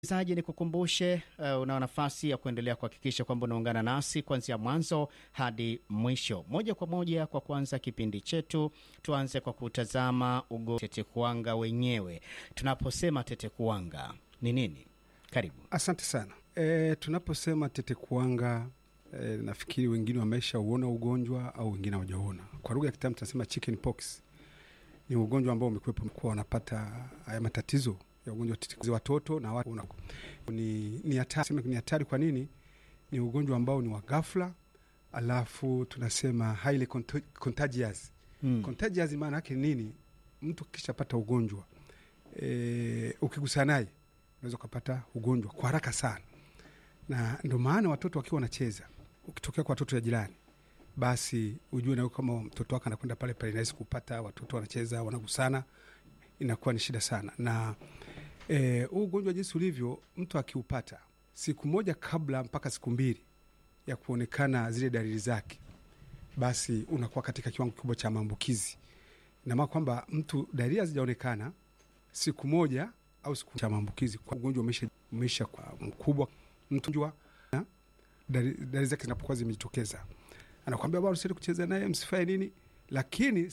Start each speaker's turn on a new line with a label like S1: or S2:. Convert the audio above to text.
S1: Msikilizaji, ni kukumbushe uh, una nafasi ya kuendelea kuhakikisha kwamba unaungana nasi kuanzia mwanzo hadi mwisho. Moja kwa moja, kwa kuanza kipindi chetu, tuanze kwa kutazama ugo tetekuwanga wenyewe. Tunaposema tetekuwanga ni nini? Karibu.
S2: Asante sana. E, tunaposema tetekuwanga e, nafikiri wengine wamesha uona ugonjwa au wengine hawajauona. Kwa lugha ya kitaalamu tunasema chicken pox. Ni ugonjwa ambao umekuwepo kuwa wanapata haya matatizo ya ugonjwa wa tetekuwanga watoto na watu una, ni ni hatari. Sema ni hatari kwa nini? Ni ugonjwa ambao ni wa ghafla, alafu tunasema highly conto- contagious.
S1: Hmm.
S2: Contagious maana yake ni nini? Mtu kishapata ugonjwa e, ukigusana naye unaweza ukapata ugonjwa kwa haraka sana, na ndio maana watoto wakiwa wanacheza, ukitokea kwa watoto ya jirani, basi ujue nawe kama mtoto wako anakwenda pale pale, inaweza kupata watoto wanacheza, wanagusana, inakuwa ni shida sana. Na eh, huu ugonjwa jinsi ulivyo, mtu akiupata siku moja kabla mpaka siku mbili ya kuonekana zile dalili zake, basi unakuwa katika kiwango kikubwa cha maambukizi. Ina maana kwamba mtu dalili hazijaonekana siku moja au siku cha maambukizi, kwa ugonjwa umesha, umesha kwa mkubwa, mtu jua na dalili dalili zake zinapokuwa zimejitokeza, anakwambia bwana, usiende kucheza naye, msifanye nini, lakini